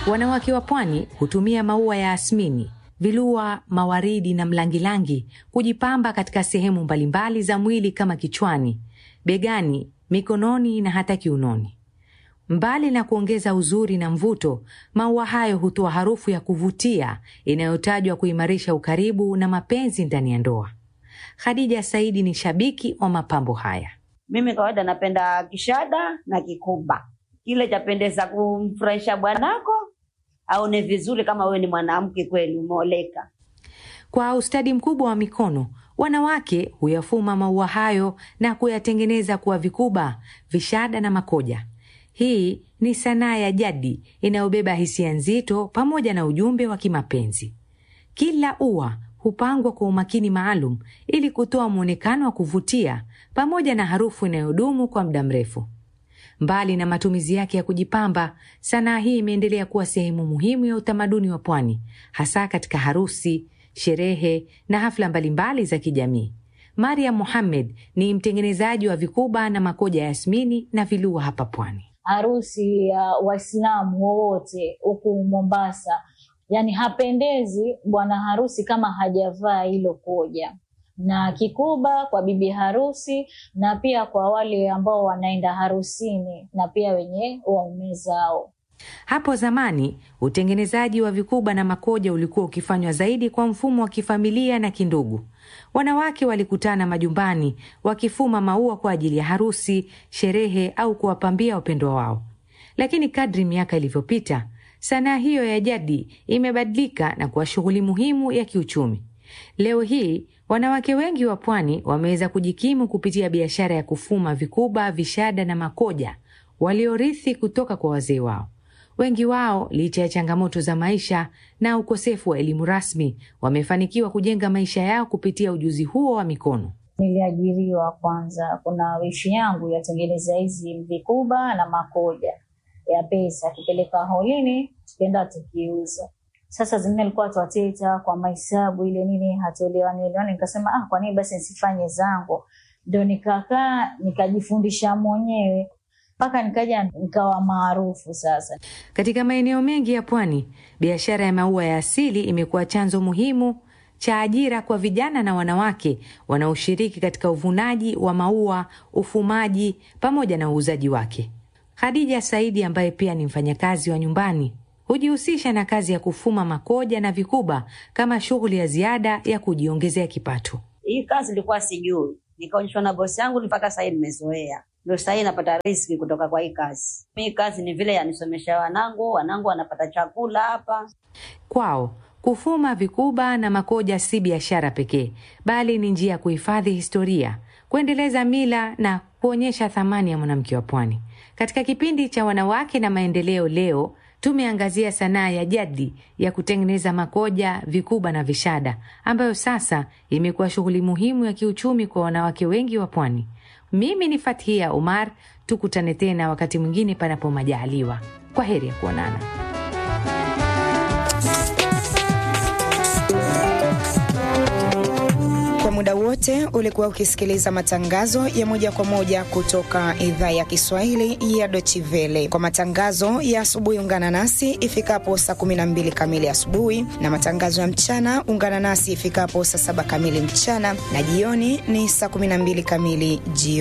Wanawake wa pwani hutumia maua ya asmini, vilua, mawaridi na mlangilangi kujipamba katika sehemu mbalimbali za mwili kama kichwani, begani, mikononi na hata kiunoni. Mbali na kuongeza uzuri na mvuto, maua hayo hutoa harufu ya kuvutia inayotajwa kuimarisha ukaribu na mapenzi ndani ya ndoa. Khadija Saidi ni shabiki wa mapambo haya. Mimi kawaida napenda kishada na kikuba, kile chapendeza kumfurahisha bwanako aone vizuri, kama wewe ni mwanamke kweli umeoleka. Kwa ustadi mkubwa wa mikono, wanawake huyafuma maua hayo na kuyatengeneza kuwa vikuba, vishada na makoja. Hii ni sanaa ya jadi inayobeba hisia nzito pamoja na ujumbe wa kimapenzi. Kila ua hupangwa kwa umakini maalum ili kutoa mwonekano wa kuvutia pamoja na harufu inayodumu kwa muda mrefu. Mbali na matumizi yake ya kujipamba, sanaa hii imeendelea kuwa sehemu muhimu ya utamaduni wa pwani, hasa katika harusi, sherehe na hafla mbalimbali za kijamii. Mariam Mohamed ni mtengenezaji wa vikuba na makoja ya yasmini na vilua hapa pwani. harusi ya Waislamu wowote huku Mombasa, yani hapendezi bwana harusi kama hajavaa hilo koja na kikuba kwa bibi harusi, na pia kwa wale ambao wanaenda harusini na pia wenye waume zao. Hapo zamani utengenezaji wa vikuba na makoja ulikuwa ukifanywa zaidi kwa mfumo wa kifamilia na kindugu. Wanawake walikutana majumbani wakifuma maua kwa ajili ya harusi, sherehe au kuwapambia wapendwa wao. Lakini kadri miaka ilivyopita, sanaa hiyo ya jadi imebadilika na kuwa shughuli muhimu ya kiuchumi. Leo hii wanawake wengi wa pwani wameweza kujikimu kupitia biashara ya kufuma vikuba, vishada na makoja waliorithi kutoka kwa wazee wao. Wengi wao licha ya changamoto za maisha na ukosefu wa elimu rasmi, wamefanikiwa kujenga maisha yao kupitia ujuzi huo wa mikono. Niliajiriwa kwanza, kuna wishi yangu yatengeneza hizi vikuba na makoja ya pesa, kupeleka holini, tukienda tukiuza. Sasa zingine alikuwa twateta kwa mahesabu ile nini, hatuelewani elewani. Nikasema ah, kwa nini basi nisifanye zangu? Ndo nikakaa nikajifundisha mwenyewe mpaka nikaja nikawa maarufu sasa. Katika maeneo mengi ya pwani, biashara ya maua ya asili imekuwa chanzo muhimu cha ajira kwa vijana na wanawake wanaoshiriki katika uvunaji wa maua, ufumaji pamoja na uuzaji wake. Khadija Saidi ambaye pia ni mfanyakazi wa nyumbani hujihusisha na kazi ya kufuma makoja na vikuba kama shughuli ya ziada ya kujiongezea kipato. Hii kazi nilikuwa sijui, nikaonyeshwa na bosi yangu, mpaka sahii nimezoea, ndio sahii napata riski kutoka kwa hii kazi. Hii kazi ni vile yanisomesha wanangu, wanangu wanapata chakula hapa. Kwao kufuma vikuba na makoja si biashara pekee, bali ni njia ya kuhifadhi historia, kuendeleza mila na kuonyesha thamani ya mwanamke wa pwani. Katika kipindi cha wanawake na maendeleo leo tumeangazia sanaa ya jadi ya kutengeneza makoja, vikuba na vishada ambayo sasa imekuwa shughuli muhimu ya kiuchumi kwa wanawake wengi wa pwani. Mimi ni Fathia Omar, tukutane tena wakati mwingine panapo majaliwa. Kwa heri ya kuonana. Kwa muda wote ulikuwa ukisikiliza matangazo ya moja kwa moja kutoka idhaa ya Kiswahili ya Deutsche Welle. Kwa matangazo ya asubuhi, ungana nasi ifikapo saa 12 kamili asubuhi, na matangazo ya mchana ungana nasi ifikapo saa 7 kamili mchana, na jioni ni saa 12 kamili jioni.